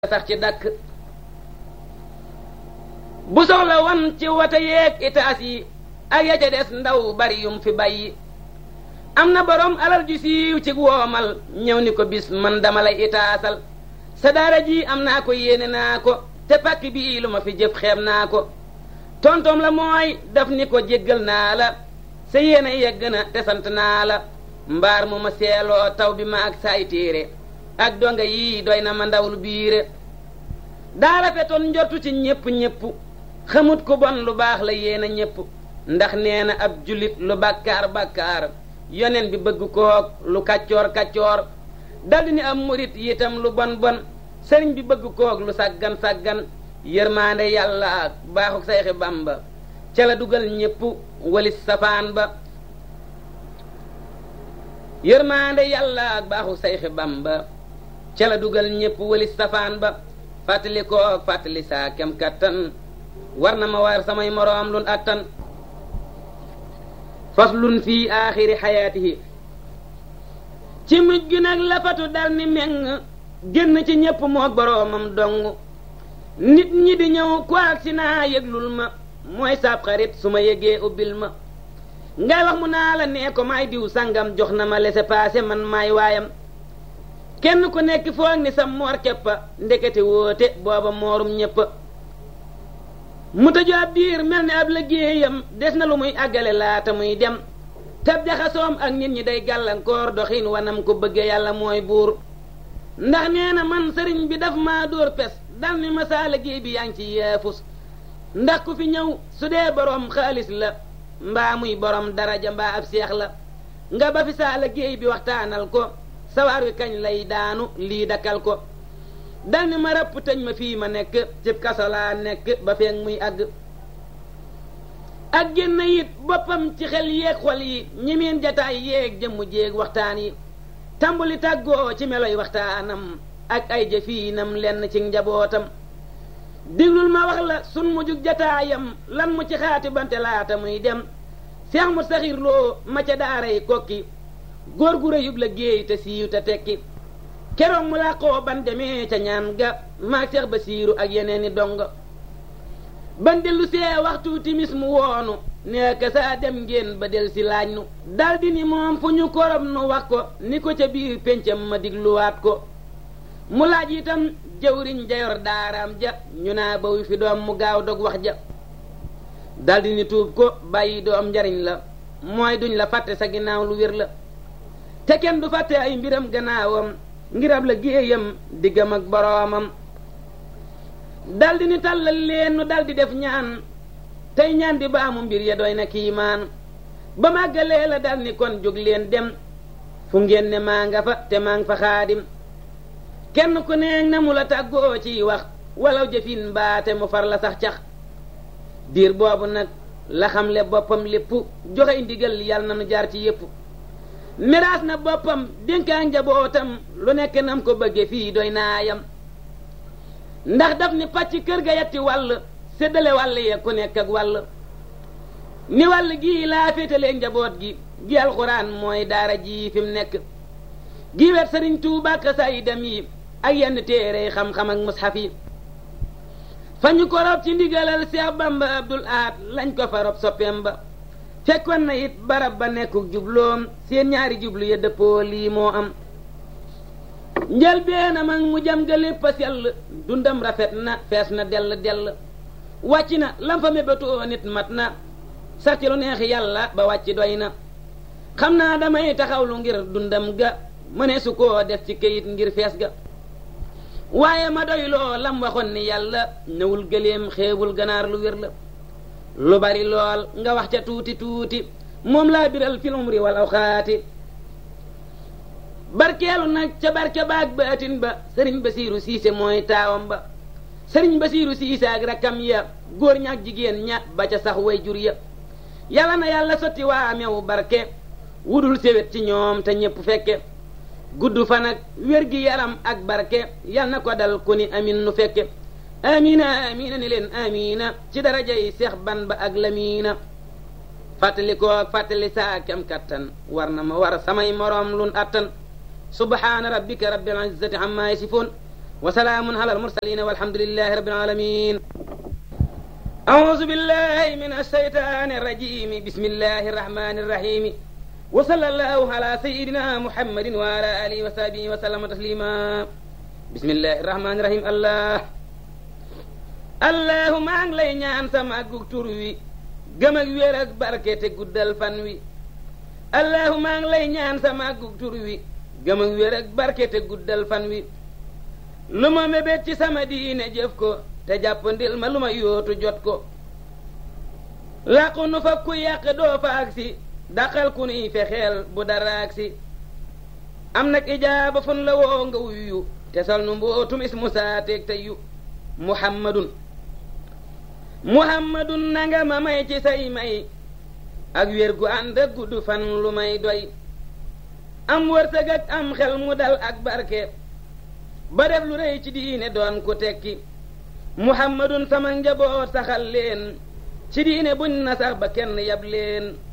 sax ci dakk bu soxla wan ci wata yeeg itaas yi ak ya ca des ndaw bari yum fi bàyyi am na borom alal ju siiw ci woomal ñëw ni ko bis man dama lay itaasal sa daara ji am naa ko yéene naa ko te pàkk bii lu ma fi jëf xeeb naa ko tontoom la mooy daf ni ko jéggal naa la sa yéene yegg na te sant naa la mbaar mu ma seeloo taw bi ma ak saay téere ak donga yii doy na ma ndawlu biire daa rafetoon njortu ci ñépp ñépp xamut ku bon lu baax la yéena ñépp ndax nee na ab julit lu bàkkaar bàkkaar yonen bi bëgg koog lu kaccoor kaccoor daldi ni am murit yitam lu bon bon sëriñ bi bëgg koog lu sàggan sàggan yërmaande yàlla ak baaxuk sayxi bamba ca la dugal ñépp walis safaan ba yërmaande yàlla ak baaxuk sayxi bamba ca la dugal ñépp walis safaan ba fàttali koog fàttali saa kem kattan war na ma war samay moroom lun attan faslun fii aaxiri xayaatihi ci mujj gi nag lafatu dal ni meng génn ci ñépp moog boroomam dong nit ñi di ñëw ku ak si naa yëglul ma mooy saab xarit su ma yëgee ubbil ma ngay wax mu naa la nee ko maay diw sangam jox na ma lese paase man maay waayam kenn ku nekk foog ni sa moor keppa ndekete woote booba moorum ñéppa mu tëju ab diir mel ni ab liggéeyam des na lu muy àggale laata muy dem tab jaxasoom ak nit ñi day gàllankoor doxin wanam ko bëgge yàlla mooy buur ndax nee na man sëriñ bi daf maa dóor pes dal ni ma saa liggéey bi yaa ngi ci yeefus ndax ku fi ñëw su dee boroom xaalis la mbaa muy boroom daraja mbaa ab seex la nga ba fi saa liggéey bi waxtaanal ko sawaar wi kañ lay daanu lii dakkal ko dal ni ma rëpp tëj ma fii ma nekk cib kaso laa nekk ba feeg muy àgg ak génn it boppam ci xel yeeg xol yi ñimeen jataay yeeg jëmmu jéeg waxtaan yi tàmbuli tàggoo ci meloy waxtaanam ak ay jëfiinam lenn ci njabootam diglul ma wax la sun mujjug jataayam lan mu ci xaati bante laata muy dem seex mu saxir loo ma ca daaray kokki góor gu rëyub la géey te siiw te tekki keroog mu làqoo ban demee ca ñaan ga maag seex basiiru ak yeneeni donga ban dellu see waxtu timis mu woonu nekk saa dem ngeen ba del si laaj nu daldi ni moom fu ñu korob nu wax ko ni ko ca biir péncam ma digluwaat ko mu laaj itam jëwriñ jayor daaraam ja ñu naa ba wi fi doom mu gaaw dog wax ja daldi ni tuub ko bàyyi doom njariñ la mooy duñ la fàtte sa ginnaaw lu wér la te kenn du fàtte ay mbiram gannaawam ngir ab la géeyam diggam ak boroomam daldi ni tàllal leen nu daldi def ñaan tey ñaan di baamu mbir ya doy na kiimaan ba màggalee la dal ni kon jóg leen dem fu ngeen ne maa nga fa te maa nga fa xaadim kenn ku neeg na mu la tàggoo ciy wax walaw jëfin baate mu far la sax cax diir boobu nag la xamle boppam lépp joxe ndigal yàlla na nu jaar ci yépp miraas na boppam dénkaa njabootam lu nekk nam ko bëgge fii doy naayam ndax daf ni pàcc kër ga yetti wàll séddale wàll ya ku nekk ak wàll ni wàll gii laa féetalee njaboot gi gi alxuraan mooy daara ji fi mu nekk gi wet sëriñ Tuubaa ak xasaayidam yi ak yenn téere xam-xam ak mushaf yi fa ñu ko rob ci ndigalal Seex Bamba Abdul Ahad lañ ko fa rob soppeem ba fekkoon na it barab ba nekkuk jubloom seen ñaari jublu ya dëppoo lii moo am njëlbeenam ak mu jam ga lépp a sell dundam rafet na fees na dell dell wàcc na lam fa mébétoo nit mat na sax ci lu neex yàlla ba wàcc doy na xam naa damay taxawlu ngir dundam ga mëne su koo def ci këyit ngir fees ga waaye ma doy loo lam waxoon ni yàlla ñëwul gëléem xeebul ganaar lu wér la lu bari lool nga wax ca tuuti tuuti moom laa biral fil umri wal awxaati barkeelu nag ca barke baag baatin ba sëriñ basiiru siise mooy taawam ba sëriñ basiiru siise ak rakkam ya góor ña ak jigéen ña ba ca sax way jur ya yàlla na yàlla sotti waa mew barke wudul séwét ci ñoom te ñépp fekke gudd fan ak wér gi yaram ak barke yal na ko dal ku ni amin nu fekke amina amina ni leen amina ci daraja yi seex ban ba ak lamiina fàttali ko fàttali saa kem kattan war na ma war samay moroom lun attan subhaana rabbika rabbil izzati amma yasifoon wa salaamun ala almursalin walhamdulillahi rabbil alamin أعوذ بالله من الشيطان الرجيم بسم الله الرحمن الرحيم وصلى الله على سيدنا محمد وعلى آله وصحبه وسلم تسليما بسم الله الرحمن الرحيم الله اللهم maa ngi lay ñaan sa màggug tur wi gëm ak wér ak barke te guddal fan wi allahuma maa ngi lay ñaan sa màggug tur wi gëm ak wér ak barke te guddal fan wi lu ma mébét ci sama diine jëf ko te jàppandil ma lu ma yóotu jot ko làqu nu fa ku yàq doo fa agsi daqal ku nuy fexeel bu dara agsi am nag ijaaba fun la woo nga wuyu te sol nu mbootum is musaa teeg te yu muhammadun muhammadun nanga ma may ci say may ak wér gu ànd ak gudd fan lu may doy am wërsëg ak am xel mu dal ak barke ba def lu rëy ci diine doon ku tekki muhammadun sama njaboot saxal leen ci diine buñ na sax ba kenn yab leen